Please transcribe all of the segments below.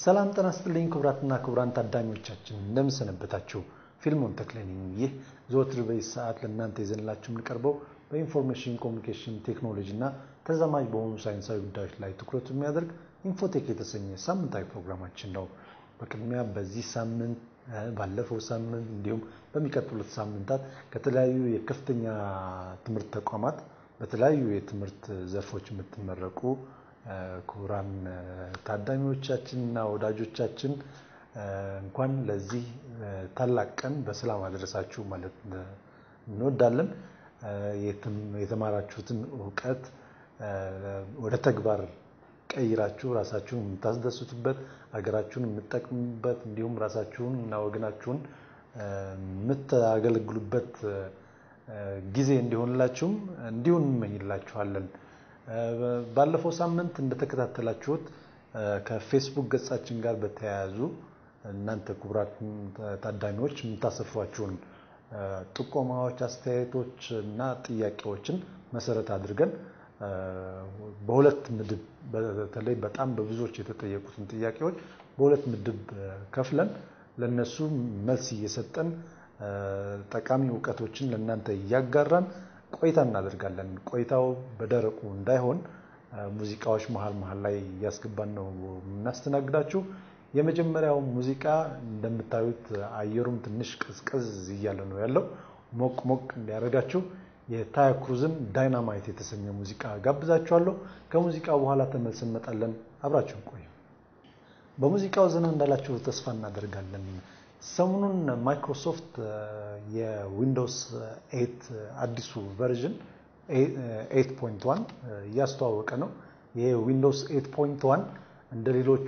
ሰላም ጤና ይስጥልኝ ክቡራትና ክቡራን ታዳሚዎቻችን እንደምሰነበታችሁ። ፊልሞን ተክሌ ነኝ። ይህ ዘወትር በዚህ ሰዓት ለእናንተ ይዘንላችሁ የምንቀርበው በኢንፎርሜሽን ኮሚኒኬሽን ቴክኖሎጂ እና ተዛማጅ በሆኑ ሳይንሳዊ ጉዳዮች ላይ ትኩረት የሚያደርግ ኢንፎቴክ የተሰኘ ሳምንታዊ ፕሮግራማችን ነው። በቅድሚያ በዚህ ሳምንት ባለፈው ሳምንት እንዲሁም በሚቀጥሉት ሳምንታት ከተለያዩ የከፍተኛ ትምህርት ተቋማት በተለያዩ የትምህርት ዘርፎች የምትመረቁ ክቡራን ታዳሚዎቻችን እና ወዳጆቻችን እንኳን ለዚህ ታላቅ ቀን በሰላም አደረሳችሁ ማለት እንወዳለን። የተማራችሁትን እውቀት ወደ ተግባር ቀይራችሁ ራሳችሁን የምታስደስቱበት፣ ሀገራችሁን የምትጠቅሙበት እንዲሁም ራሳችሁን እና ወገናችሁን የምታገለግሉበት ጊዜ እንዲሆንላችሁም እንዲሁ እንመኝላችኋለን። ባለፈው ሳምንት እንደተከታተላችሁት ከፌስቡክ ገጻችን ጋር በተያያዙ እናንተ ክቡራት ታዳሚዎች የምታሰፍሯቸውን ጥቆማዎች፣ አስተያየቶች እና ጥያቄዎችን መሰረት አድርገን በሁለት ምድብ በተለይ በጣም በብዙዎች የተጠየቁትን ጥያቄዎች በሁለት ምድብ ከፍለን ለነሱ መልስ እየሰጠን ጠቃሚ እውቀቶችን ለእናንተ እያጋራን ቆይታ እናደርጋለን። ቆይታው በደረቁ እንዳይሆን ሙዚቃዎች መሀል መሀል ላይ እያስገባን ነው የምናስተናግዳችሁ። የመጀመሪያው ሙዚቃ እንደምታዩት አየሩም ትንሽ ቀዝቀዝ እያለ ነው ያለው። ሞቅ ሞቅ እንዲያደርጋችሁ የታያ ክሩዝን ዳይናማይት የተሰኘ ሙዚቃ ጋብዛችኋለሁ። ከሙዚቃው በኋላ ተመልሰን እንመጣለን። አብራችሁን ቆዩ። በሙዚቃው ዘና እንዳላችሁ ተስፋ እናደርጋለን። ሰሞኑን ማይክሮሶፍት የዊንዶውስ ኤት አዲሱ ቨርዥን 8.1 እያስተዋወቀ ነው። ይሄ ዊንዶውስ 8.1 እንደ ሌሎቹ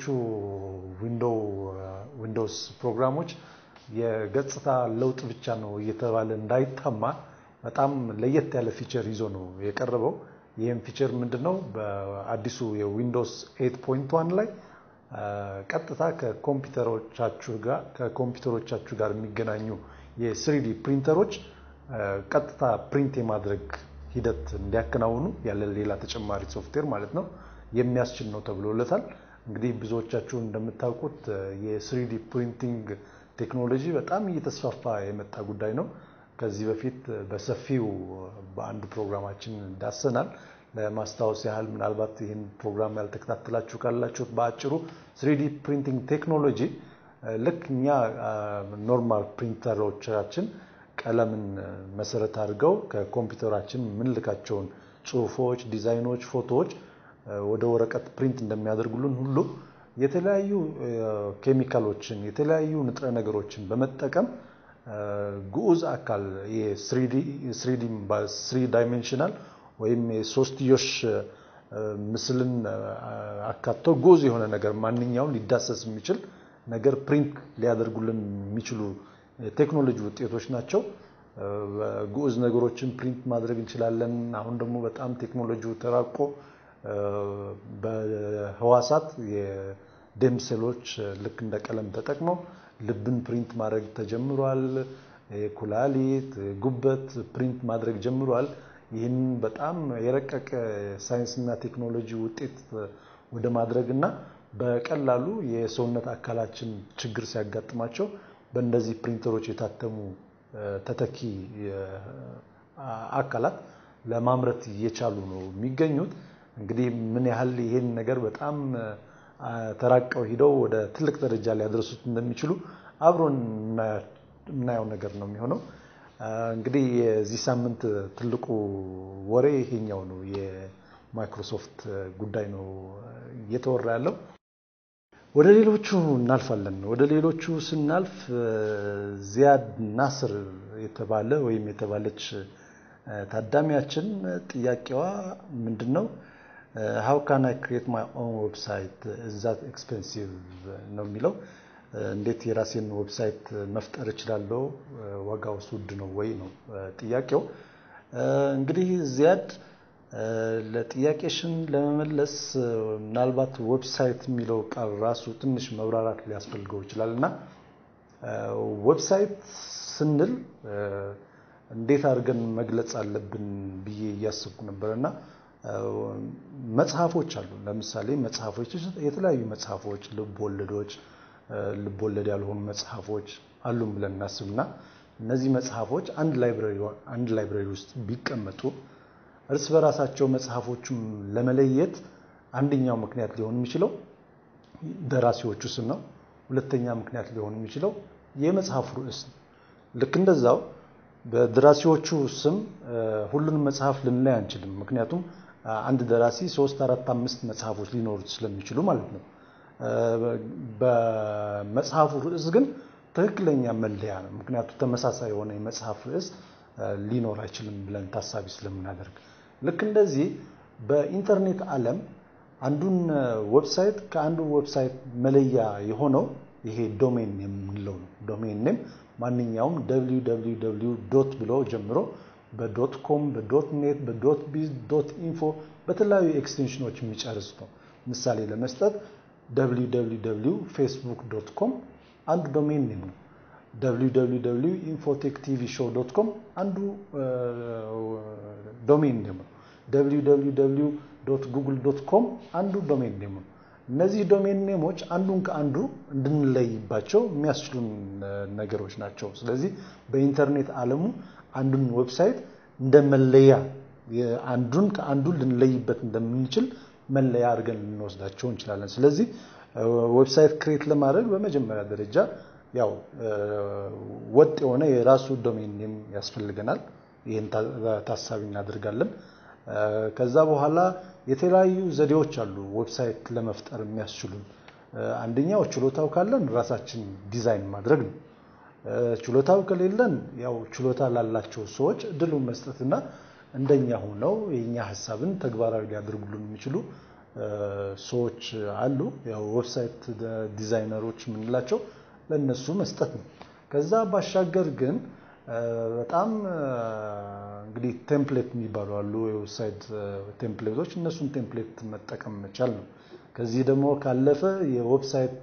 ዊንዶውስ ፕሮግራሞች የገጽታ ለውጥ ብቻ ነው እየተባለ እንዳይታማ በጣም ለየት ያለ ፊቸር ይዞ ነው የቀረበው። ይህም ፊቸር ምንድን ነው? በአዲሱ የዊንዶውስ 8.1 ላይ ቀጥታ ከኮምፒውተሮቻችሁ ጋር የሚገናኙ የስሪዲ ፕሪንተሮች ቀጥታ ፕሪንት የማድረግ ሂደት እንዲያከናውኑ ያለ ሌላ ተጨማሪ ሶፍትዌር ማለት ነው የሚያስችል ነው ተብሎለታል። እንግዲህ ብዙዎቻችሁ እንደምታውቁት የስሪዲ ፕሪንቲንግ ቴክኖሎጂ በጣም እየተስፋፋ የመጣ ጉዳይ ነው። ከዚህ በፊት በሰፊው በአንድ ፕሮግራማችን ዳሰናል። ለማስታወስ ያህል ምናልባት ይህን ፕሮግራም ያልተከታተላችሁ ካላችሁት በአጭሩ ስሪዲ ፕሪንቲንግ ቴክኖሎጂ ልክ እኛ ኖርማል ፕሪንተሮቻችን ቀለምን መሰረት አድርገው ከኮምፒውተራችን የምንልካቸውን ጽሁፎች፣ ዲዛይኖች፣ ፎቶዎች ወደ ወረቀት ፕሪንት እንደሚያደርጉልን ሁሉ የተለያዩ ኬሚካሎችን የተለያዩ ንጥረ ነገሮችን በመጠቀም ግዑዝ አካል ስሪ ዳይሜንሽናል ወይም የሶስትዮሽ ምስልን አካቶ ግዑዝ የሆነ ነገር ማንኛውም ሊዳሰስ የሚችል ነገር ፕሪንት ሊያደርጉልን የሚችሉ ቴክኖሎጂ ውጤቶች ናቸው። ግዑዝ ነገሮችን ፕሪንት ማድረግ እንችላለን። አሁን ደግሞ በጣም ቴክኖሎጂው ተራቆ በህዋሳት የደም ሴሎች ልክ እንደ ቀለም ተጠቅመው ልብን ፕሪንት ማድረግ ተጀምሯል። ኩላሊት፣ ጉበት ፕሪንት ማድረግ ጀምሯል። ይህን በጣም የረቀቀ ሳይንስና ቴክኖሎጂ ውጤት ወደ ማድረግ እና በቀላሉ የሰውነት አካላችን ችግር ሲያጋጥማቸው በእነዚህ ፕሪንተሮች የታተሙ ተተኪ አካላት ለማምረት እየቻሉ ነው የሚገኙት። እንግዲህ ምን ያህል ይሄን ነገር በጣም ተራቀው ሂደው ወደ ትልቅ ደረጃ ሊያደርሱት እንደሚችሉ አብሮን የምናየው ነገር ነው የሚሆነው። እንግዲህ የዚህ ሳምንት ትልቁ ወሬ ይሄኛው ነው። የማይክሮሶፍት ጉዳይ ነው እየተወራ ያለው። ወደ ሌሎቹ እናልፋለን። ወደ ሌሎቹ ስናልፍ ዚያድ ናስር የተባለ ወይም የተባለች ታዳሚያችን ጥያቄዋ ምንድን ነው? ሀው ካን አይ ክሬት ማይ ኦን ዌብሳይት እዛት ኤክስፔንሲቭ ነው የሚለው። እንዴት የራሴን ዌብሳይት መፍጠር እችላለሁ? ዋጋውስ ውድ ነው ወይ ነው ጥያቄው። እንግዲህ ዚያድ ለጥያቄሽን ለመመለስ ምናልባት ዌብሳይት የሚለው ቃል ራሱ ትንሽ መብራራት ሊያስፈልገው ይችላል እና ዌብሳይት ስንል እንዴት አድርገን መግለጽ አለብን ብዬ እያሰብኩ ነበር እና መጽሐፎች አሉ። ለምሳሌ መጽሐፎች የተለያዩ መጽሐፎች፣ ልብ ወለዶች፣ ልብ ወለድ ያልሆኑ መጽሐፎች አሉን ብለን እናስብና እነዚህ መጽሐፎች አንድ ላይብረሪ ውስጥ ቢቀመጡ እርስ በራሳቸው መጽሐፎቹን ለመለየት አንደኛው ምክንያት ሊሆን የሚችለው ደራሲዎቹ ስም ነው። ሁለተኛ ምክንያት ሊሆን የሚችለው የመጽሐፉ ርዕስ ነው። ልክ እንደዛው በደራሲዎቹ ስም ሁሉንም መጽሐፍ ልንለይ አንችልም። ምክንያቱም አንድ ደራሲ ሶስት፣ አራት፣ አምስት መጽሐፎች ሊኖሩት ስለሚችሉ ማለት ነው። በመጽሐፉ ርዕስ ግን ትክክለኛ መለያ ነው። ምክንያቱም ተመሳሳይ የሆነ የመጽሐፍ ርዕስ ሊኖር አይችልም ብለን ታሳቢ ስለምናደርግ ልክ እንደዚህ በኢንተርኔት ዓለም አንዱን ዌብሳይት ከአንዱ ዌብሳይት መለያ የሆነው ይሄ ዶሜን የምንለው ነው። ዶሜን ኔም ማንኛውም www ዶት ብሎ ጀምሮ በዶት ኮም፣ በዶት ኔት፣ በዶት ቢዝ፣ ዶት ኢንፎ በተለያዩ ኤክስቴንሽኖች የሚጨርስ ነው። ምሳሌ ለመስጠት www ፌስቡክ ዶት ኮም አንዱ ዶሜን ኔም ነው። www ኢንፎቴክ ቲቪ ሾው ዶት ኮም አንዱ ዶሜን ኔም ነው። www ዶት ጉግል ዶት ኮም አንዱ ዶሜን ኔም ነው። እነዚህ ዶሜን ኔሞች አንዱን ከአንዱ እንድንለይባቸው የሚያስችሉን ነገሮች ናቸው። ስለዚህ በኢንተርኔት ዓለሙ አንዱን ዌብሳይት እንደ መለያ አንዱን ከአንዱ ልንለይበት እንደምንችል መለያ አድርገን ልንወስዳቸው እንችላለን። ስለዚህ ዌብሳይት ክሬት ለማድረግ በመጀመሪያ ደረጃ ያው ወጥ የሆነ የራሱ ዶሜን ኔም ያስፈልገናል። ይህን ታሳቢ እናደርጋለን። ከዛ በኋላ የተለያዩ ዘዴዎች አሉ ዌብሳይት ለመፍጠር የሚያስችሉን። አንደኛው ችሎታው ካለን ራሳችን ዲዛይን ማድረግ ነው። ችሎታው ከሌለን ያው ችሎታ ላላቸው ሰዎች እድሉን መስጠትና እንደኛ ሆነው የኛ ሀሳብን ተግባራዊ ሊያደርጉልን የሚችሉ ሰዎች አሉ። ያው ዌብሳይት ዲዛይነሮች የምንላቸው ለእነሱ መስጠት ነው። ከዛ ባሻገር ግን በጣም እንግዲህ ቴምፕሌት የሚባሉ አሉ፣ የዌብሳይት ቴምፕሌቶች። እነሱን ቴምፕሌት መጠቀም መቻል ነው። ከዚህ ደግሞ ካለፈ የዌብሳይት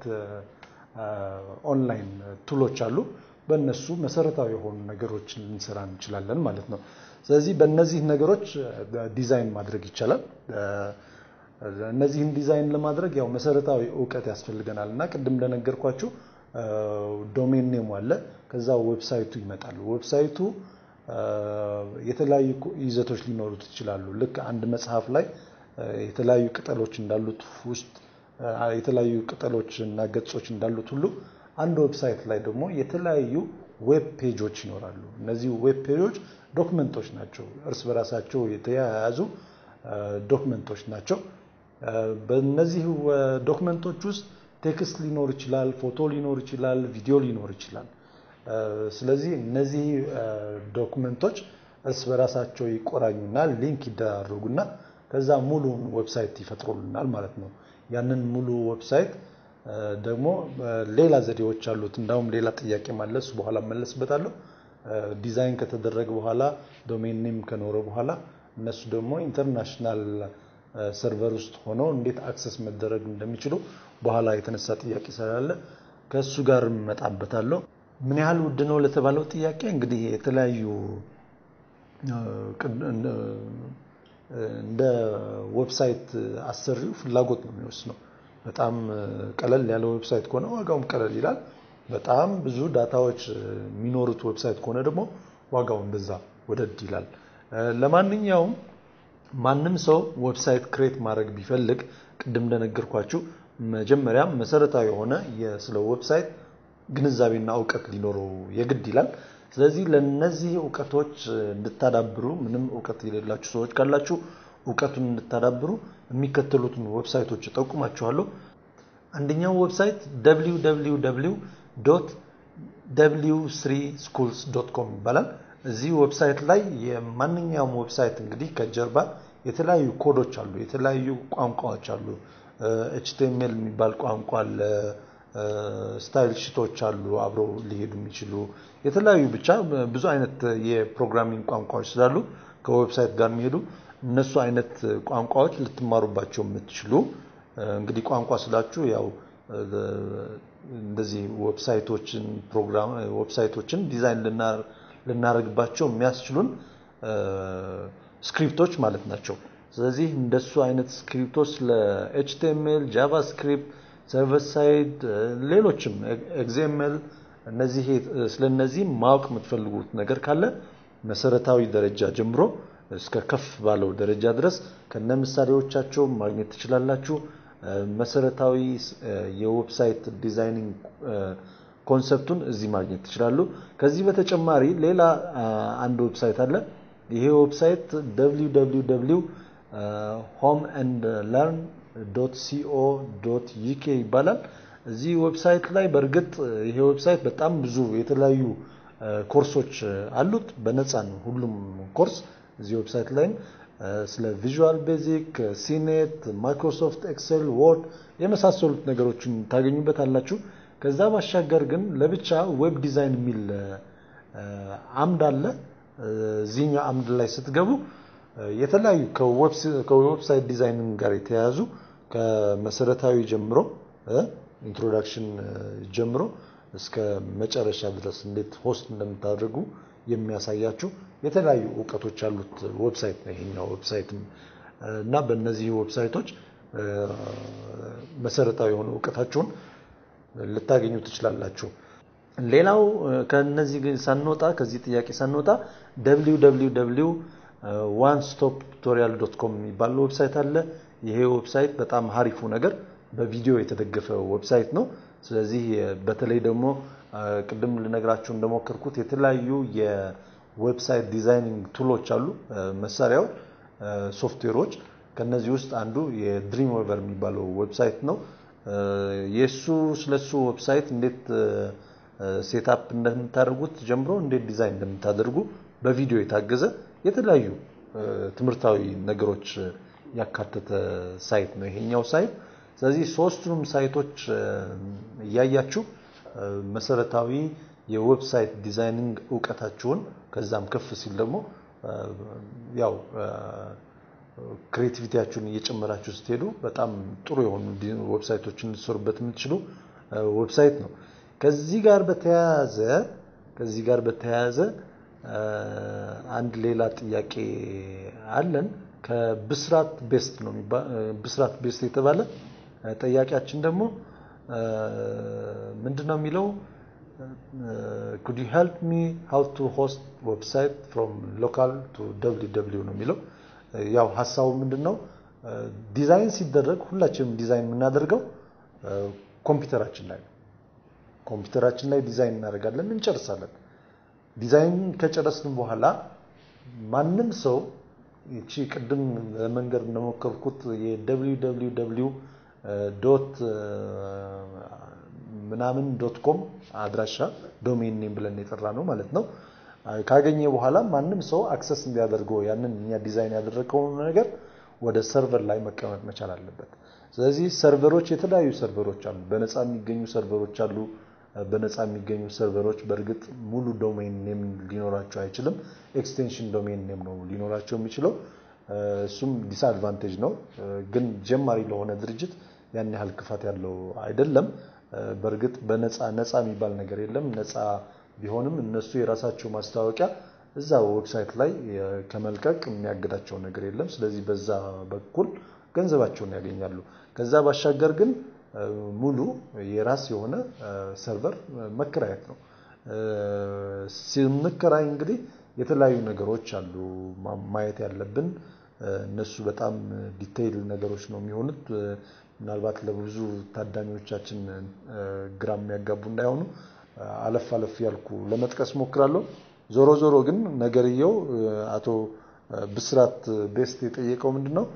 ኦንላይን ቱሎች አሉ። በእነሱ መሰረታዊ የሆኑ ነገሮችን ልንሰራ እንችላለን ማለት ነው። ስለዚህ በእነዚህ ነገሮች ዲዛይን ማድረግ ይቻላል። እነዚህን ዲዛይን ለማድረግ ያው መሰረታዊ እውቀት ያስፈልገናል እና ቅድም እንደነገርኳችሁ ዶሜን ኔሙ አለ። ከዛ ዌብሳይቱ ይመጣል። ዌብሳይቱ የተለያዩ ይዘቶች ሊኖሩት ይችላሉ። ልክ አንድ መጽሐፍ ላይ የተለያዩ ቅጠሎች እንዳሉት ውስጥ የተለያዩ ቅጠሎች እና ገጾች እንዳሉት ሁሉ አንድ ዌብሳይት ላይ ደግሞ የተለያዩ ዌብ ፔጆች ይኖራሉ። እነዚህ ዌብ ፔጆች ዶክመንቶች ናቸው። እርስ በራሳቸው የተያያዙ ዶክመንቶች ናቸው። በእነዚህ ዶክመንቶች ውስጥ ቴክስት ሊኖር ይችላል፣ ፎቶ ሊኖር ይችላል፣ ቪዲዮ ሊኖር ይችላል። ስለዚህ እነዚህ ዶክመንቶች እርስ በራሳቸው ይቆራኙና ሊንክ ይደራረጉና ከዛ ሙሉን ዌብሳይት ይፈጥሩልናል ማለት ነው። ያንን ሙሉ ዌብሳይት ደግሞ ሌላ ዘዴዎች አሉት። እንዳውም ሌላ ጥያቄ ማለሱ በኋላ መለስበታለሁ። ዲዛይን ከተደረገ በኋላ ዶሜን ኔም ከኖረ በኋላ እነሱ ደግሞ ኢንተርናሽናል ሰርቨር ውስጥ ሆነው እንዴት አክሰስ መደረግ እንደሚችሉ በኋላ የተነሳ ጥያቄ ስላለ ከእሱ ጋር እመጣበታለሁ። ምን ያህል ውድ ነው ለተባለው ጥያቄ እንግዲህ የተለያዩ እንደ ዌብሳይት አሰሪው ፍላጎት ነው የሚወስነው። በጣም ቀለል ያለ ዌብሳይት ከሆነ ዋጋውም ቀለል ይላል። በጣም ብዙ ዳታዎች የሚኖሩት ዌብሳይት ከሆነ ደግሞ ዋጋው እንደዛ ወደድ ይላል። ለማንኛውም ማንም ሰው ዌብሳይት ክሬት ማድረግ ቢፈልግ ቅድም እንደነገርኳችሁ መጀመሪያም መሰረታዊ የሆነ ስለ ዌብሳይት ግንዛቤና እውቀት ሊኖረው የግድ ይላል። ስለዚህ ለነዚህ እውቀቶች እንድታዳብሩ ምንም እውቀት የሌላችሁ ሰዎች ካላችሁ እውቀቱን እንድታዳብሩ የሚከተሉትን ዌብሳይቶች እጠቁማችኋለሁ። አንደኛው ዌብሳይት www w ስሪ ስኩልስ ዶት ኮም ይባላል። እዚህ ዌብሳይት ላይ የማንኛውም ዌብሳይት እንግዲህ ከጀርባ የተለያዩ ኮዶች አሉ፣ የተለያዩ ቋንቋዎች አሉ። ኤችቲኤምኤል የሚባል ቋንቋ አለ። ስታይል ሽቶች አሉ አብረው ሊሄዱ የሚችሉ የተለያዩ ብቻ ብዙ አይነት የፕሮግራሚንግ ቋንቋዎች ስላሉ ከዌብሳይት ጋር የሚሄዱ እነሱ አይነት ቋንቋዎች ልትማሩባቸው የምትችሉ እንግዲህ ቋንቋ ስላችሁ ያው እንደዚህ ዌብሳይቶችን ፕሮግራም ዌብሳይቶችን ዲዛይን ልናደርግባቸው የሚያስችሉን ስክሪፕቶች ማለት ናቸው። ስለዚህ እንደሱ አይነት ስክሪፕቶች ለኤችቲኤምኤል፣ ጃቫስክሪፕት፣ ሰርቨር ሳይድ፣ ሌሎችም ኤግዜምኤል እነዚህ ስለነዚህ ማወቅ የምትፈልጉት ነገር ካለ መሰረታዊ ደረጃ ጀምሮ እስከ ከፍ ባለው ደረጃ ድረስ ከነ ምሳሌዎቻቸው ማግኘት ትችላላችሁ። መሰረታዊ የዌብሳይት ዲዛይኒንግ ኮንሰፕቱን እዚህ ማግኘት ትችላሉ። ከዚህ በተጨማሪ ሌላ አንድ ዌብሳይት አለ። ይሄ ዌብሳይት www ሆም ኤንድ ለርን ዶት ሲኦ ዶት ዩኬ ይባላል። እዚህ ዌብሳይት ላይ በእርግጥ ይሄ ዌብሳይት በጣም ብዙ የተለያዩ ኮርሶች አሉት። በነፃ ነው ሁሉም ኮርስ እዚህ ዌብሳይት ላይም ስለ ቪዥዋል ቤዚክ፣ ሲኔት፣ ማይክሮሶፍት ኤክሴል፣ ወርድ የመሳሰሉት ነገሮችን ታገኙበታላችሁ። ከዛ ባሻገር ግን ለብቻ ዌብ ዲዛይን የሚል አምድ አለ። እዚህኛው አምድ ላይ ስትገቡ የተለያዩ ከዌብሳይት ዲዛይኒንግ ጋር የተያያዙ ከመሰረታዊ ጀምሮ ኢንትሮዳክሽን ጀምሮ እስከ መጨረሻ ድረስ እንዴት ሆስት እንደምታደርጉ የሚያሳያችሁ የተለያዩ እውቀቶች ያሉት ዌብሳይት ነው ይሄኛው ዌብሳይትም እና በእነዚህ ዌብሳይቶች መሰረታዊ የሆነ እውቀታችሁን ልታገኙ ትችላላችሁ። ሌላው ከነዚህ ሳንወጣ ከዚህ ጥያቄ ሳንወጣ www ዋን ስቶፕ ቱቶሪያል ዶት ኮም የሚባል ዌብሳይት አለ። ይሄ ዌብሳይት በጣም ሀሪፉ ነገር በቪዲዮ የተደገፈ ዌብሳይት ነው። ስለዚህ በተለይ ደግሞ ቅድም ልነግራችሁ እንደሞከርኩት የተለያዩ የዌብሳይት ዲዛይኒንግ ቱሎች አሉ፣ መሳሪያዎች፣ ሶፍትዌሮች። ከነዚህ ውስጥ አንዱ የድሪም ዌቨር የሚባለው ዌብሳይት ነው። የሱ ስለሱ ዌብሳይት እንዴት ሴታፕ እንደምታደርጉት ጀምሮ እንዴት ዲዛይን እንደምታደርጉ በቪዲዮ የታገዘ የተለያዩ ትምህርታዊ ነገሮች ያካተተ ሳይት ነው ይሄኛው ሳይት። ስለዚህ ሶስቱንም ሳይቶች እያያችሁ መሰረታዊ የዌብሳይት ዲዛይኒንግ እውቀታችሁን ከዛም ከፍ ሲል ደግሞ ያው ክሬቲቪቲያችሁን እየጨመራችሁ ስትሄዱ በጣም ጥሩ የሆኑ ዌብሳይቶችን ልትሰሩበት የምትችሉ ዌብሳይት ነው። ከዚህ ጋር በተያያዘ ከዚህ ጋር በተያያዘ አንድ ሌላ ጥያቄ አለን። ከብስራት ቤስት ነው ብስራት ቤስት የተባለ ጠያቂያችን ደግሞ ምንድን ነው የሚለው ኩድ ዩ ሄልፕ ሚ ሃው ቱ ሆስት ዌብሳይት ፍሮም ሎካል ቱ ደብሊው ደብሊው ነው የሚለው። ያው ሀሳቡ ምንድን ነው? ዲዛይን ሲደረግ ሁላችንም ዲዛይን የምናደርገው ኮምፒውተራችን ላይ ነው። ኮምፒውተራችን ላይ ዲዛይን እናደርጋለን፣ እንጨርሳለን። ዲዛይን ከጨረስን በኋላ ማንም ሰው ይቺ ቅድም ለመንገድ እንደሞከርኩት የደብሊው ደብሊው ደብሊው ዶት ምናምን ዶት ኮም አድራሻ ዶሜን ኔም ብለን የጠራ ነው ማለት ነው። ካገኘ በኋላ ማንም ሰው አክሰስ እንዲያደርገው ያንን እኛ ዲዛይን ያደረገውን ነገር ወደ ሰርቨር ላይ መቀመጥ መቻል አለበት። ስለዚህ ሰርቨሮች የተለያዩ ሰርቨሮች አሉ። በነፃ የሚገኙ ሰርቨሮች አሉ። በነፃ የሚገኙ ሰርቨሮች በእርግጥ ሙሉ ዶሜን ኔም ሊኖራቸው አይችልም። ኤክስቴንሽን ዶሜን ኔም ነው ሊኖራቸው የሚችለው። እሱም ዲስአድቫንቴጅ ነው። ግን ጀማሪ ለሆነ ድርጅት ያን ያህል ክፋት ያለው አይደለም። በእርግጥ በነፃ ነፃ የሚባል ነገር የለም። ነፃ ቢሆንም እነሱ የራሳቸው ማስታወቂያ እዛ ዌብሳይት ላይ ከመልቀቅ የሚያግዳቸው ነገር የለም። ስለዚህ በዛ በኩል ገንዘባቸውን ያገኛሉ። ከዛ ባሻገር ግን ሙሉ የራስ የሆነ ሰርቨር መከራየት ነው። ስንከራይ እንግዲህ የተለያዩ ነገሮች አሉ ማየት ያለብን። እነሱ በጣም ዲቴይል ነገሮች ነው የሚሆኑት። ምናልባት ለብዙ ታዳሚዎቻችን ግራ የሚያጋቡ እንዳይሆኑ አለፍ አለፍ ያልኩ ለመጥቀስ ሞክራለሁ። ዞሮ ዞሮ ግን ነገርየው አቶ ብስራት ቤስት የጠየቀው ምንድን ነው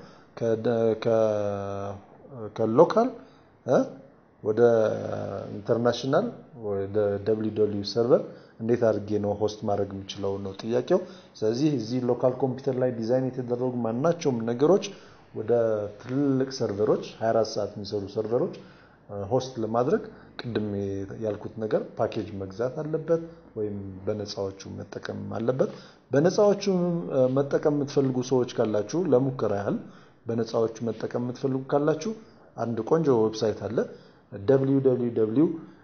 ከሎካል ወደ ኢንተርናሽናል ወደ ደብሊው ደብሊው ሰርቨር እንዴት አድርጌ ነው ሆስት ማድረግ የምችለው ነው ጥያቄው። ስለዚህ እዚህ ሎካል ኮምፒውተር ላይ ዲዛይን የተደረጉ ማናቸውም ነገሮች ወደ ትልልቅ ሰርቨሮች 24 ሰዓት የሚሰሩ ሰርቨሮች ሆስት ለማድረግ ቅድም ያልኩት ነገር ፓኬጅ መግዛት አለበት ወይም በነፃዎቹ መጠቀም አለበት። በነፃዎቹ መጠቀም የምትፈልጉ ሰዎች ካላችሁ ለሙከራ ያህል በነፃዎቹ መጠቀም የምትፈልጉ ካላችሁ አንድ ቆንጆ ዌብሳይት አለ www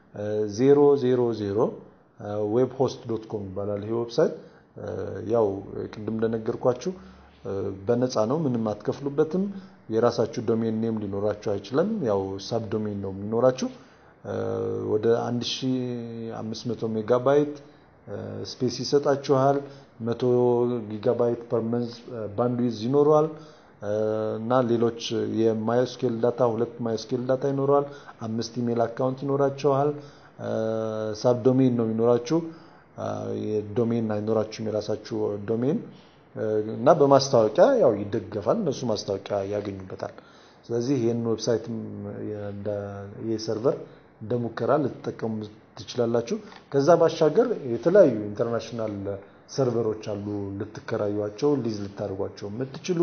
000 ዌብ ሆስት ዶት ኮም ይባላል። ይሄ ዌብሳይት ያው ቅድም እንደነገርኳችሁ በነፃ ነው፣ ምንም አትከፍሉበትም። የራሳችሁ ዶሜን ኔም ሊኖራችሁ አይችልም። ያው ሳብ ዶሜን ነው የሚኖራችሁ። ወደ 1500 ሜጋባይት ስፔስ ይሰጣችኋል። 100 ጊጋባይት ፐር መንዝ ባንድዊዝ ይኖረዋል እና ሌሎች የማይስኬል ዳታ ሁለት ማይስኬል ዳታ ይኖረዋል። አምስት ኢሜል አካውንት ይኖራችኋል። ሳብ ዶሜን ነው የሚኖራችሁ። ዶሜን አይኖራችሁም የራሳችሁ ዶሜን እና በማስታወቂያ ያው ይደገፋል። እነሱ ማስታወቂያ ያገኙበታል። ስለዚህ ይህን ዌብሳይትም ይህ ሰርቨር እንደ ሙከራ ልትጠቀሙ ትችላላችሁ። ከዛ ባሻገር የተለያዩ ኢንተርናሽናል ሰርቨሮች አሉ ልትከራዩቸው፣ ሊዝ ልታደርጓቸው የምትችሉ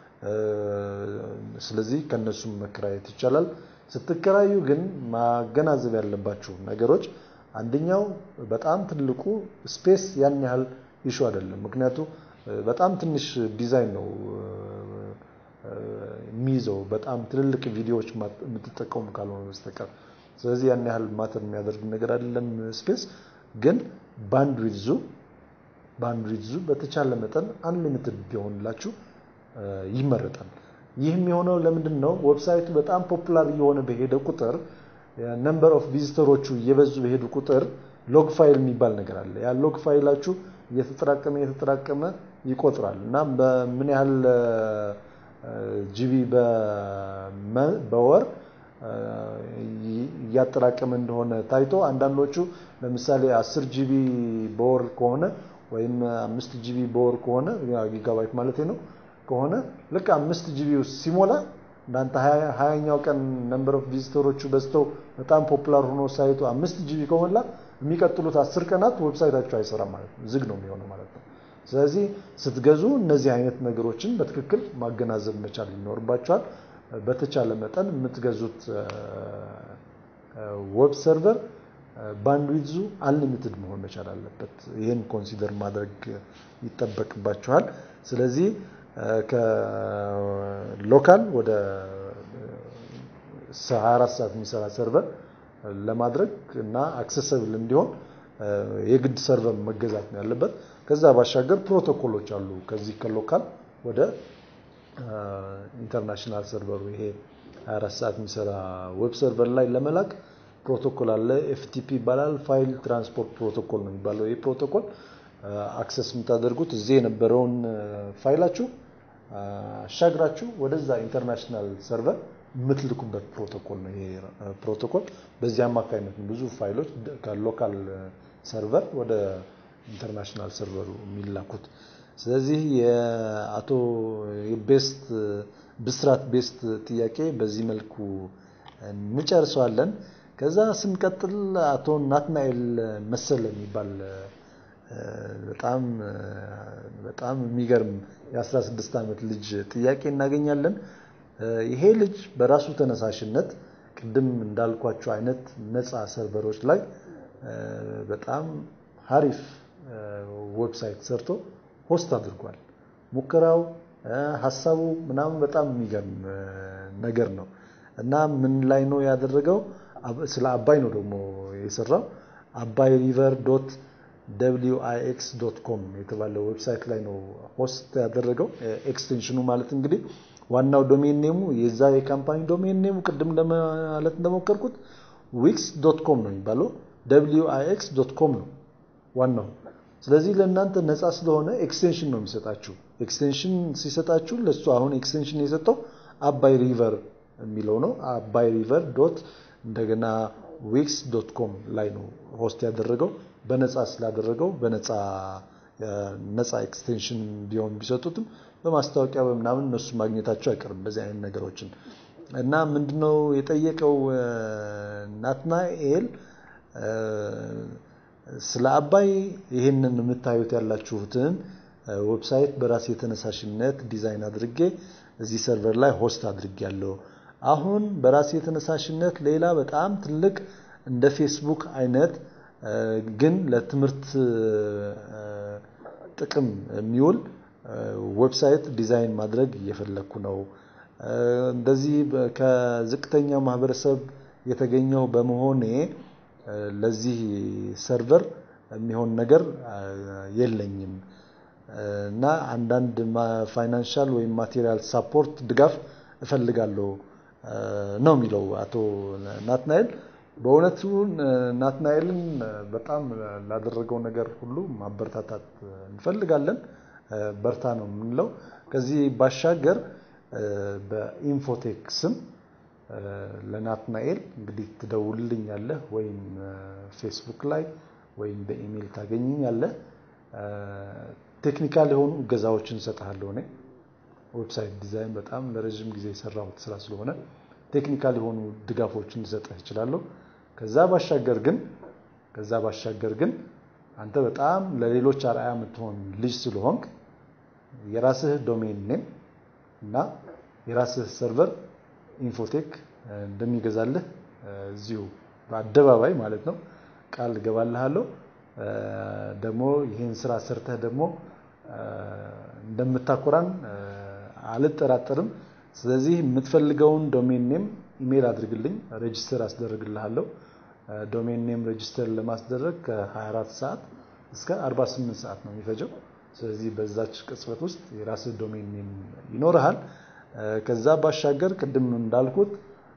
ስለዚህ ከነሱም መከራየት ይቻላል። ስትከራዩ ግን ማገናዘብ ያለባችሁ ነገሮች አንደኛው በጣም ትልቁ ስፔስ ያን ያህል ኢሹ አይደለም። ምክንያቱ በጣም ትንሽ ዲዛይን ነው የሚይዘው በጣም ትልልቅ ቪዲዮዎች የምትጠቀሙ ካልሆነ በስተቀር ስለዚህ ያን ያህል ማተር የሚያደርግ ነገር አይደለም። ስፔስ ግን ባንድዊድዙ ባንድዊድዙ በተቻለ መጠን አንሊሚትድ ቢሆንላችሁ ይመረጣል። ይህም የሆነው ለምንድን ነው? ዌብሳይቱ በጣም ፖፑላር እየሆነ በሄደ ቁጥር ነምበር ኦፍ ቪዚተሮቹ እየበዙ በሄዱ ቁጥር ሎግ ፋይል የሚባል ነገር አለ። ያ ሎግ ፋይላችሁ እየተጠራቀመ እየተጠራቀመ ይቆጥራል እና በምን ያህል ጂቢ በወር እያጠራቀመ እንደሆነ ታይቶ አንዳንዶቹ ለምሳሌ 10 ጂቢ በወር ከሆነ ወይም አምስት ጂቢ በወር ከሆነ ጊጋባይት ማለት ነው ከሆነ ልክ አምስት ጂቢ ሲሞላ እናንተ ሀያኛው ቀን ነምበር ኦፍ ቪዚተሮቹ በዝተው በጣም ፖፑላር ሆኖ ሳይቱ አምስት ጂቢ ከሞላ የሚቀጥሉት አስር ቀናት ዌብሳይታችሁ አይሰራም ማለት ነው፣ ዝግ ነው የሚሆነው ማለት ነው። ስለዚህ ስትገዙ እነዚህ አይነት ነገሮችን በትክክል ማገናዘብ መቻል ይኖርባቸዋል። በተቻለ መጠን የምትገዙት ዌብ ሰርቨር ባንድዊድዙ አንሊሚትድ መሆን መቻል አለበት። ይህን ኮንሲደር ማድረግ ይጠበቅባችኋል። ስለዚህ ከሎካል ወደ 24 ሰዓት የሚሰራ ሰርቨር ለማድረግ እና አክሰሰብል እንዲሆን የግድ ሰርቨር መገዛት ነው ያለበት። ከዛ ባሻገር ፕሮቶኮሎች አሉ። ከዚህ ከሎካል ወደ ኢንተርናሽናል ሰርቨሩ ይሄ 24 ሰዓት የሚሰራ ዌብ ሰርቨር ላይ ለመላክ ፕሮቶኮል አለ። ኤፍቲፒ ይባላል። ፋይል ትራንስፖርት ፕሮቶኮል ነው የሚባለው። ይህ ፕሮቶኮል አክሰስ የምታደርጉት እዚህ የነበረውን ፋይላችሁ አሻግራችሁ ወደዛ ኢንተርናሽናል ሰርቨር የምትልኩበት ፕሮቶኮል ነው። ይሄ ፕሮቶኮል በዚህ አማካኝነት ብዙ ፋይሎች ከሎካል ሰርቨር ወደ ኢንተርናሽናል ሰርቨሩ የሚላኩት። ስለዚህ የአቶ ቤስት ብስራት ቤስት ጥያቄ በዚህ መልኩ እንጨርሰዋለን። ከዛ ስንቀጥል አቶ ናትናኤል መሰለ የሚባል በጣም በጣም የሚገርም የ16 ዓመት ልጅ ጥያቄ እናገኛለን። ይሄ ልጅ በራሱ ተነሳሽነት ቅድም እንዳልኳቸው አይነት ነፃ ሰርቨሮች ላይ በጣም ሀሪፍ ዌብሳይት ሰርቶ ሆስት አድርጓል። ሙከራው ሀሳቡ ምናምን በጣም የሚገርም ነገር ነው እና ምን ላይ ነው ያደረገው? ስለ አባይ ነው ደግሞ የሰራው አባይ ሪቨር ዶት ደብሊው አይ ኤክስ ዶት ኮም የተባለ ዌብሳይት ላይ ነው ሆስት ያደረገው። ኤክስቴንሽኑ ማለት እንግዲህ ዋናው ዶሜን ኔሙ የዛ የካምፓኒ ዶሜን ኔሙ ቅድም ለማለት እንደሞከርኩት ዊክስ ዶት ኮም ነው የሚባለው። ደብሊው አይ ኤክስ ዶት ኮም ነው ዋናው። ስለዚህ ለእናንተ ነፃ ስለሆነ ኤክስቴንሽን ነው የሚሰጣችሁ። ኤክስቴንሽን ሲሰጣችሁ ለሱ አሁን ኤክስቴንሽን የሰጠው አባይ ሪቨር የሚለው ነው። አባይ ሪቨር ዶት እንደገና ዊክስ ዶት ኮም ላይ ነው ሆስት ያደረገው። በነፃ ስላደረገው በነፃ ነፃ ኤክስቴንሽን ቢሆን ቢሰጡትም በማስታወቂያ በምናምን እነሱ ማግኘታቸው አይቀርም በዚህ አይነት ነገሮችን እና ምንድነው የጠየቀው ናትናኤል ስለ አባይ ይህንን የምታዩት ያላችሁትን ዌብሳይት በራሴ የተነሳሽነት ዲዛይን አድርጌ እዚህ ሰርቨር ላይ ሆስት አድርጌ ያለው አሁን በራሴ የተነሳሽነት ሌላ በጣም ትልቅ እንደ ፌስቡክ አይነት ግን ለትምህርት ጥቅም የሚውል ዌብሳይት ዲዛይን ማድረግ እየፈለግኩ ነው። እንደዚህ ከዝቅተኛው ማህበረሰብ የተገኘው በመሆኔ ለዚህ ሰርቨር የሚሆን ነገር የለኝም እና አንዳንድ ፋይናንሻል ወይም ማቴሪያል ሳፖርት ድጋፍ እፈልጋለሁ ነው የሚለው አቶ ናትናኤል። በእውነቱ ናትናኤልን በጣም ላደረገው ነገር ሁሉ ማበረታታት እንፈልጋለን። በርታ ነው የምንለው። ከዚህ ባሻገር በኢንፎቴክ ስም ለናትናኤል እንግዲህ ትደውልልኛለህ ወይም ፌስቡክ ላይ ወይም በኢሜይል ታገኝኛለህ። ቴክኒካል የሆኑ እገዛዎችን እሰጥሃለሁ። እኔ ዌብሳይት ዲዛይን በጣም ለረዥም ጊዜ የሰራሁት ስራ ስለሆነ ቴክኒካል የሆኑ ድጋፎችን ልሰጥህ እችላለሁ። ከዛ ባሻገር ግን ከዛ ባሻገር ግን አንተ በጣም ለሌሎች አርአያ የምትሆን ልጅ ስለሆንክ የራስህ ዶሜን ኔም እና የራስህ ሰርቨር ኢንፎቴክ እንደሚገዛልህ እዚሁ በአደባባይ ማለት ነው ቃል እገባልሃለሁ። ደግሞ ይህን ስራ ሰርተህ ደግሞ እንደምታኮራን አልጠራጠርም። ስለዚህ የምትፈልገውን ዶሜን ኔም ኢሜይል አድርግልኝ፣ ሬጅስተር አስደርግልሃለሁ። ዶሜን ኔም ሬጅስተር ለማስደረግ ከ24 ሰዓት እስከ 48 ሰዓት ነው የሚፈጀው። ስለዚህ በዛች ቅጽበት ውስጥ የራስህ ዶሜን ኔም ይኖርሃል። ከዛ ባሻገር ቅድም እንዳልኩት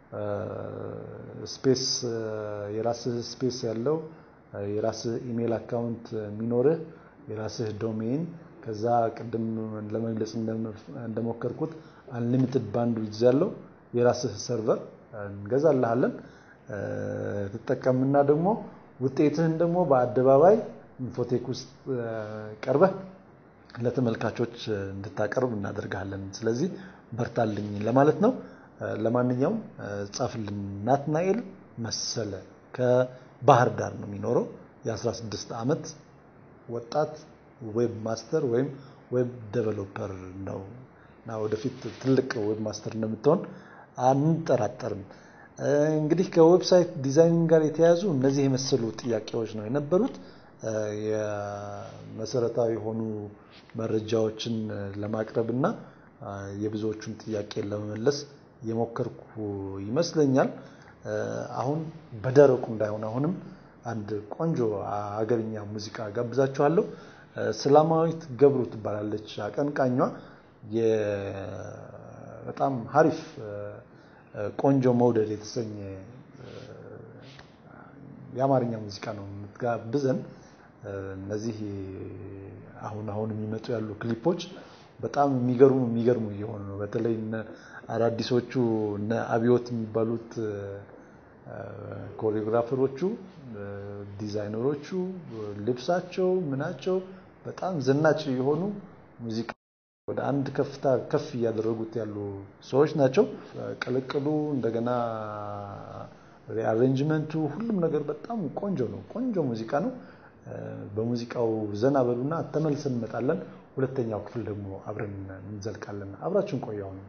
ስፔስ የራስህ ስፔስ ያለው የራስህ ኢሜይል አካውንት የሚኖርህ የራስህ ዶሜን ከዛ ቅድም ለመግለጽ እንደሞከርኩት አንሊሚትድ ባንድዊድዝ ያለው የራስህ ሰርቨር እንገዛልሃለን። ትጠቀምና ደግሞ ውጤትህን ደግሞ በአደባባይ ኢንፎቴክ ውስጥ ቀርበህ ለተመልካቾች እንድታቀርብ እናደርግሃለን። ስለዚህ በርታልኝ ለማለት ነው። ለማንኛውም ጻፍልን። ናትናኤል መሰለ ከባህር ዳር ነው የሚኖረው። የ16 ዓመት ወጣት ዌብ ማስተር ወይም ዌብ ዴቨሎፐር ነው እና ወደፊት ትልቅ ዌብ ማስተር እንደምትሆን አንጠራጠርም። እንግዲህ ከዌብሳይት ዲዛይኒንግ ጋር የተያያዙ እነዚህ የመሰሉ ጥያቄዎች ነው የነበሩት። የመሰረታዊ የሆኑ መረጃዎችን ለማቅረብ እና የብዙዎቹን ጥያቄ ለመመለስ የሞከርኩ ይመስለኛል። አሁን በደረቁ እንዳይሆን አሁንም አንድ ቆንጆ ሀገርኛ ሙዚቃ ጋብዛችኋለሁ። ሰላማዊት ገብሩ ትባላለች አቀንቃኟ። በጣም ሀሪፍ ቆንጆ መውደድ የተሰኘ የአማርኛ ሙዚቃ ነው የምትጋብዘን። እነዚህ አሁን አሁን የሚመጡ ያሉ ክሊፖች በጣም የሚገርሙ የሚገርሙ እየሆኑ ነው። በተለይ እነ አዳዲሶቹ እነ አብዮት የሚባሉት ኮሪዮግራፈሮቹ፣ ዲዛይነሮቹ ልብሳቸው ምናቸው በጣም ዘናጭ የሆኑ ሙዚቃ ወደ አንድ ከፍታ ከፍ እያደረጉት ያሉ ሰዎች ናቸው። ቅልቅሉ እንደገና ሪአሬንጅመንቱ ሁሉም ነገር በጣም ቆንጆ ነው። ቆንጆ ሙዚቃ ነው። በሙዚቃው ዘና በሉና ተመልሰን እንመጣለን። ሁለተኛው ክፍል ደግሞ አብረን እንዘልቃለን። አብራችሁን ቆያው ነው።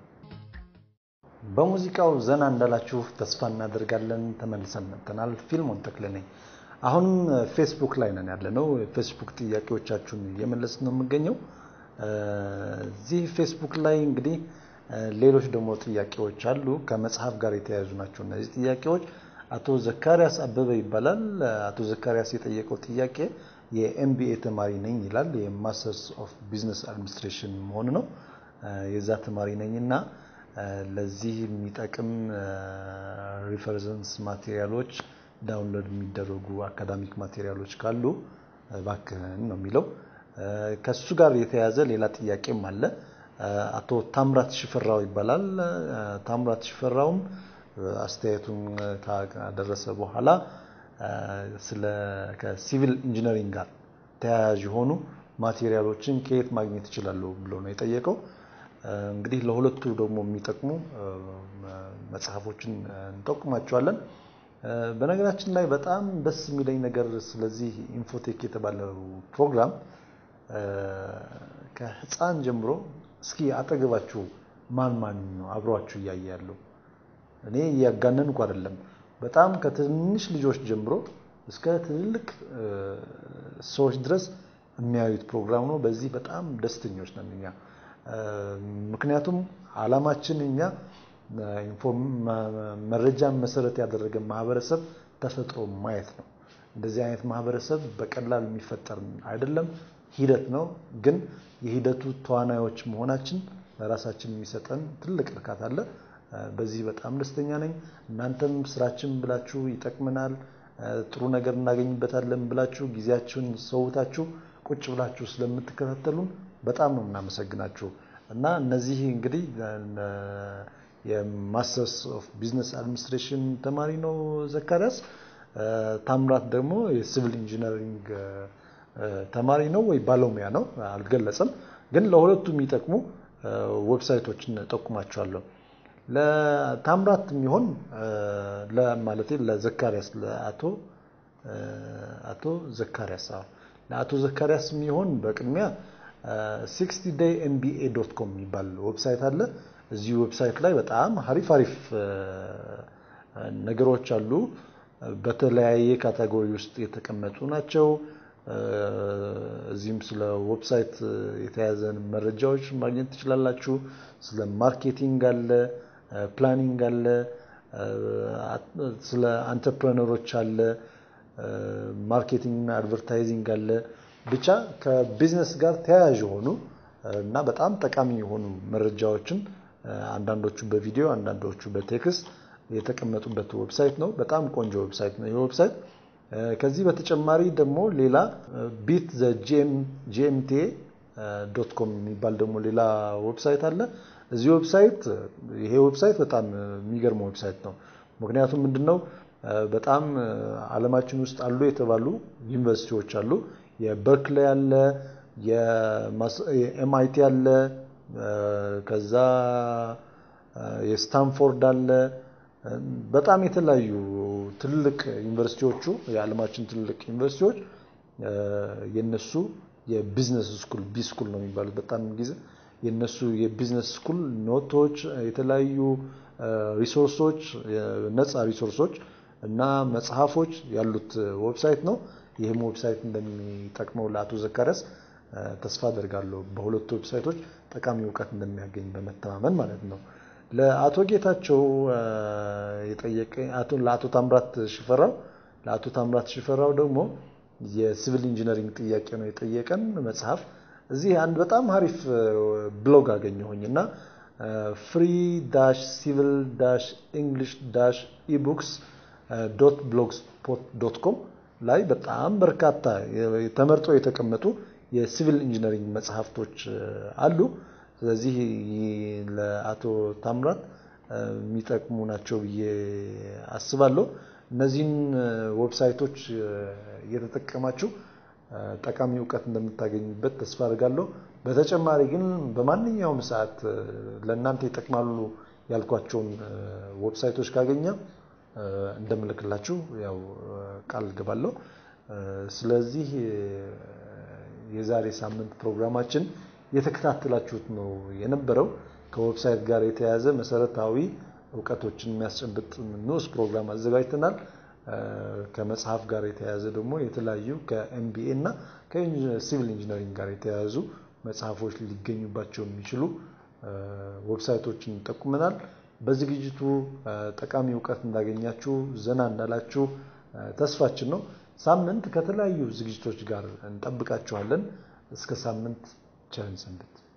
በሙዚቃው ዘና እንዳላችሁ ተስፋ እናደርጋለን። ተመልሰን መጥተናል። ፊልሞን ተክለ ነኝ። አሁንም ፌስቡክ ላይ ነን ያለነው። ፌስቡክ ጥያቄዎቻችሁን እየመለስ ነው የምገኘው። እዚህ ፌስቡክ ላይ እንግዲህ ሌሎች ደግሞ ጥያቄዎች አሉ። ከመጽሐፍ ጋር የተያያዙ ናቸው እነዚህ ጥያቄዎች። አቶ ዘካሪያስ አበበ ይባላል። አቶ ዘካሪያስ የጠየቀው ጥያቄ የኤምቢኤ ተማሪ ነኝ ይላል። የማስተርስ ኦፍ ቢዝነስ አድሚኒስትሬሽን መሆኑ ነው። የዛ ተማሪ ነኝ እና ለዚህ የሚጠቅም ሪፈረንስ ማቴሪያሎች ዳውንሎድ የሚደረጉ አካዳሚክ ማቴሪያሎች ካሉ እባክህን ነው የሚለው። ከሱ ጋር የተያያዘ ሌላ ጥያቄም አለ። አቶ ታምራት ሽፈራው ይባላል። ታምራት ሽፈራውም አስተያየቱን ካደረሰ በኋላ ስለ ከሲቪል ኢንጂነሪንግ ጋር ተያያዥ የሆኑ ማቴሪያሎችን ከየት ማግኘት እችላለሁ ብሎ ነው የጠየቀው። እንግዲህ ለሁለቱ ደግሞ የሚጠቅሙ መጽሐፎችን እንጠቁማቸዋለን። በነገራችን ላይ በጣም ደስ የሚለኝ ነገር ስለዚህ ኢንፎቴክ የተባለው ፕሮግራም ከህፃን ጀምሮ እስኪ አጠገባችሁ ማን ማን ነው አብሯችሁ እያየ ያለው? እኔ እያጋነንኩ አይደለም። በጣም ከትንሽ ልጆች ጀምሮ እስከ ትልልቅ ሰዎች ድረስ የሚያዩት ፕሮግራም ነው። በዚህ በጣም ደስተኞች ነን እኛ። ምክንያቱም አላማችን እኛ መረጃን መሰረት ያደረገ ማህበረሰብ ተፈጥሮ ማየት ነው። እንደዚህ አይነት ማህበረሰብ በቀላል የሚፈጠር አይደለም። ሂደት ነው። ግን የሂደቱ ተዋናዮች መሆናችን ለራሳችን የሚሰጠን ትልቅ እርካታ አለ። በዚህ በጣም ደስተኛ ነኝ። እናንተም ስራችን ብላችሁ ይጠቅመናል፣ ጥሩ ነገር እናገኝበታለን ብላችሁ ጊዜያችሁን ሰውታችሁ ቁጭ ብላችሁ ስለምትከታተሉን በጣም ነው የምናመሰግናችሁ እና እነዚህ እንግዲህ የማስተርስ ኦፍ ቢዝነስ አድሚኒስትሬሽን ተማሪ ነው ዘካሪያስ። ታምራት ደግሞ የሲቪል ኢንጂነሪንግ ተማሪ ነው ወይ ባለሙያ ነው አልገለጸም። ግን ለሁለቱ የሚጠቅሙ ዌብሳይቶችን ጠቁማቸዋለሁ። ለታምራት የሚሆን ለማለቴ ለዘካሪያስ ለአቶ አቶ ዘካሪያስ ለአቶ ዘካሪያስ የሚሆን በቅድሚያ ሲክስቲ ዴይ ኤምቢኤ ዶት ኮም የሚባል ዌብሳይት አለ። እዚህ ዌብሳይት ላይ በጣም አሪፍ አሪፍ ነገሮች አሉ። በተለያየ ካቴጎሪ ውስጥ የተቀመጡ ናቸው። እዚህም ስለ ዌብሳይት የተያዘን መረጃዎች ማግኘት ትችላላችሁ። ስለ ማርኬቲንግ አለ፣ ፕላኒንግ አለ፣ ስለ አንተርፕረነሮች አለ፣ ማርኬቲንግ እና አድቨርታይዚንግ አለ። ብቻ ከቢዝነስ ጋር ተያያዥ የሆኑ እና በጣም ጠቃሚ የሆኑ መረጃዎችን አንዳንዶቹ በቪዲዮ አንዳንዶቹ በቴክስት የተቀመጡበት ዌብሳይት ነው። በጣም ቆንጆ ዌብሳይት ነው ይህ ዌብሳይት። ከዚህ በተጨማሪ ደግሞ ሌላ ቢት ዘ ጂኤምቲኤ ዶት ኮም የሚባል ደግሞ ሌላ ዌብሳይት አለ። እዚህ ዌብሳይት ይሄ ዌብሳይት በጣም የሚገርም ዌብሳይት ነው። ምክንያቱም ምንድነው በጣም ዓለማችን ውስጥ አሉ የተባሉ ዩኒቨርሲቲዎች አሉ። የበርክሌ አለ፣ የኤምአይቲ አለ፣ ከዛ የስታንፎርድ አለ። በጣም የተለያዩ ትልቅ ዩኒቨርሲቲዎቹ የዓለማችን ትልቅ ዩኒቨርሲቲዎች የነሱ የቢዝነስ ስኩል ቢ ስኩል ነው የሚባሉት በጣም ጊዜ የነሱ የቢዝነስ ስኩል ኖቶች፣ የተለያዩ ሪሶርሶች፣ ነፃ ሪሶርሶች እና መጽሐፎች ያሉት ዌብሳይት ነው። ይህም ዌብሳይት እንደሚጠቅመው ለአቶ ዘካሪያስ ተስፋ አደርጋለሁ። በሁለቱ ዌብሳይቶች ጠቃሚ እውቀት እንደሚያገኝ በመተማመን ማለት ነው። ለአቶ ጌታቸው የጠየቀ ለአቶ ታምራት ሽፈራው ለአቶ ታምራት ሽፈራው ደግሞ የሲቪል ኢንጂነሪንግ ጥያቄ ነው የጠየቀን መጽሐፍ። እዚህ አንድ በጣም አሪፍ ብሎግ አገኘሁኝ እና ፍሪ ዳሽ ሲቪል ዳሽ ኢንግሊሽ ዳሽ ኢቡክስ ዶት ብሎግስፖት ዶት ኮም ላይ በጣም በርካታ ተመርጠው የተቀመጡ የሲቪል ኢንጂነሪንግ መጽሐፍቶች አሉ። ስለዚህ ለአቶ ታምራት የሚጠቅሙ ናቸው ብዬ አስባለሁ። እነዚህን ዌብሳይቶች እየተጠቀማችሁ ጠቃሚ እውቀት እንደምታገኙበት ተስፋ አድርጋለሁ። በተጨማሪ ግን በማንኛውም ሰዓት ለእናንተ ይጠቅማሉ ያልኳቸውን ዌብሳይቶች ካገኘ እንደምልክላችሁ ያው ቃል ገባለሁ። ስለዚህ የዛሬ ሳምንት ፕሮግራማችን የተከታተላችሁት ነው የነበረው። ከዌብሳይት ጋር የተያያዘ መሰረታዊ እውቀቶችን የሚያስጨብጥ ንዑስ ፕሮግራም አዘጋጅተናል። ከመጽሐፍ ጋር የተያያዘ ደግሞ የተለያዩ ከኤምቢኤ እና ከሲቪል ኢንጂነሪንግ ጋር የተያያዙ መጽሐፎች ሊገኙባቸው የሚችሉ ዌብሳይቶችን ይጠቁመናል። በዝግጅቱ ጠቃሚ እውቀት እንዳገኛችሁ ዘና እንዳላችሁ ተስፋችን ነው። ሳምንት ከተለያዩ ዝግጅቶች ጋር እንጠብቃችኋለን። እስከ ሳምንት ቸርን ሰንብት።